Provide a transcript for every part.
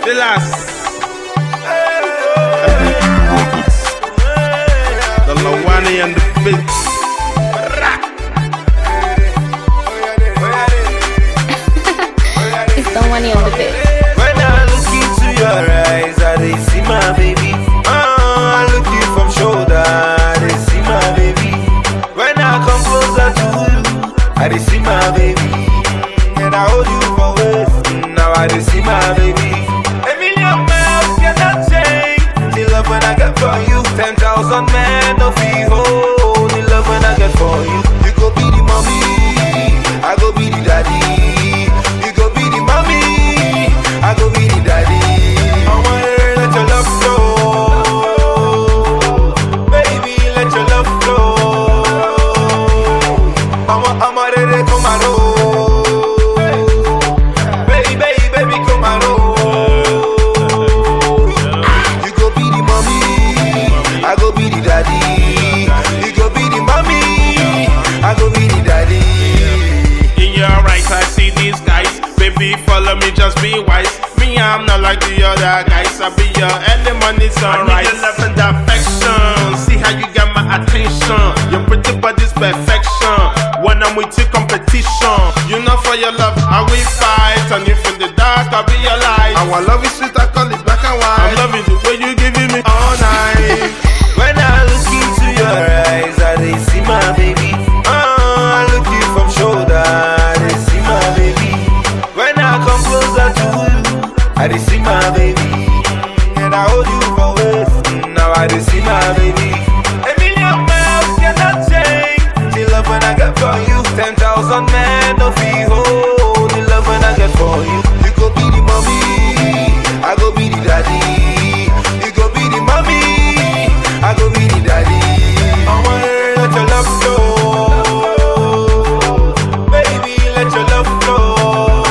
Relax. The Lawani and the Bits. It's the one on the bed. When I look into your eyes, I dey see my baby. Uh, I look you from shoulder, I dey see my baby. When I come closer to you, I dey see my baby. And I hold you for waist, now I dey see my baby. A million miles cannot change the love when I get for you. Ten thousand men no feel hold the love when I get for you. You go be the mommy, I go be the daddy. You go be the mommy, I go be the daddy. I wanna let your love flow, baby, let your love flow. I'm a, I'm a ready come and roll, baby, baby, baby, come and roll. You go be the mommy, I go be the daddy. You go be the mommy, I go be the daddy. In your eyes, I see these guys. Baby, follow me, just be wise. Me, I'm not like the other guys. I be your early money sunrise. I need your love and affection. See how you got my attention. Your pretty body's perfection. When I'm with you, competition. You know, for your love, I will fight. And if in the dark, I'll be your light. Our love is sweet, I call it black and white. I'm loving the way you giving me all night. When I look into your eyes, I dey see my baby. Uh, I look you from shoulder, I dey see my baby. When I come closer to you, I dey see my baby. And I hold you for waist, now I dey see my baby. A million miles cannot change the love when I get for you. Ten thousand men no feel hold the love when I get for you. You go be the mommy, I go be the daddy. You go be the mommy, I go be the daddy. I wanna let your love flow, baby, let your love flow.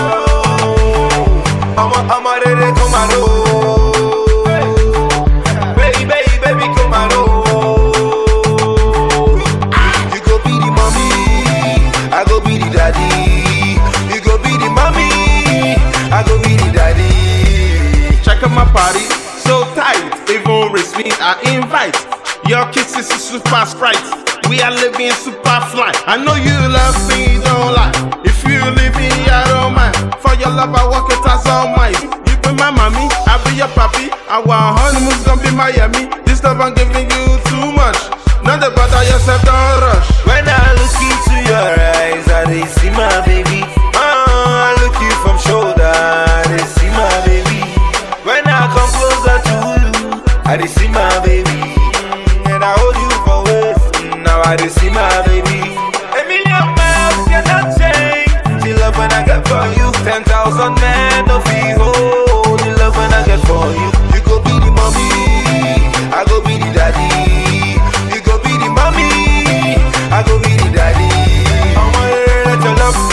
I'm a, I'm a ready come and roll, baby, baby, baby, come and roll. You go be the mommy, I go be the daddy. You go be the mommy, I go be the daddy. Check out my party, so tight. Even race me, I invite. Your kisses is super sprite. We are living super fly. I know you love me, don't lie. If you leave me, I don't mind. For your love, I walk it as all mine. You be my mommy, I be your papi. Our honeymoon's gonna be Miami. This love I'm giving you too much. Not the bother yourself, don't rush. When I look into your eyes, I dey see my baby. Uh, I look you from shoulder, I dey see my baby. When I come closer to you, I dey see my baby. And I hold you for waist, now I dey see my baby. A million miles cannot change the love when I get for you. Ten thousand men no feel hold the love when I get for you. You go be the mommy, I go be the daddy. You go be the mommy, I go be the daddy. I wanna let your love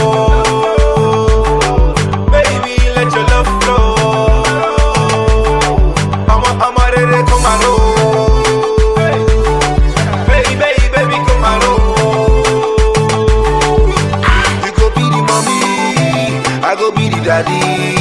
flow, baby, let your love flow. I'm a, I'm a ready come and roll, baby, baby, baby, come and roll. You go be the mommy, I go be the daddy.